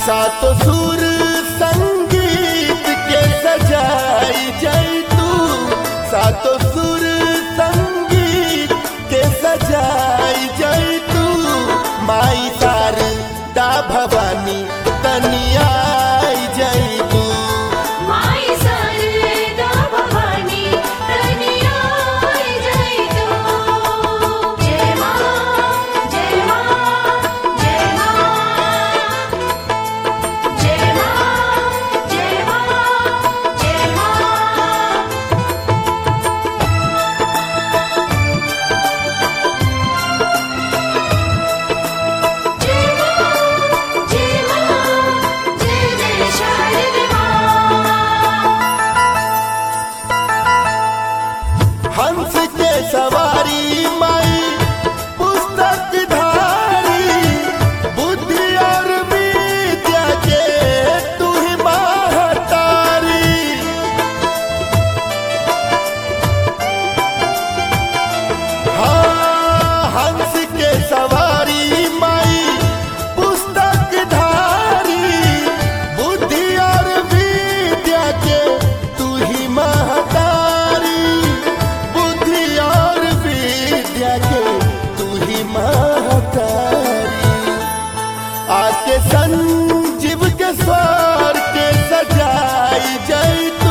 सातो सुर संगीत के सजाई जाई तू सातो सुर संगीत के सजाई जाई तू माई शारदा भवानी तनियाई जाई तू माई शारदा भवानी तनिया जय तू जय मां जय मां जय मां जय मां जय मां जय मां जय मां जय मां जय जय शारदा हंस के सवारी माई पुस्तक धारी बुद्धि और विद्या के तू ही महतारी हाँ, हंस के सवारी माई पुस्तक धारी बुद्धि और विद्या के तू ही महतारी बुद्धि और विद्या के तू ही महतारी आके संजीव के स्वर के सजाई जाई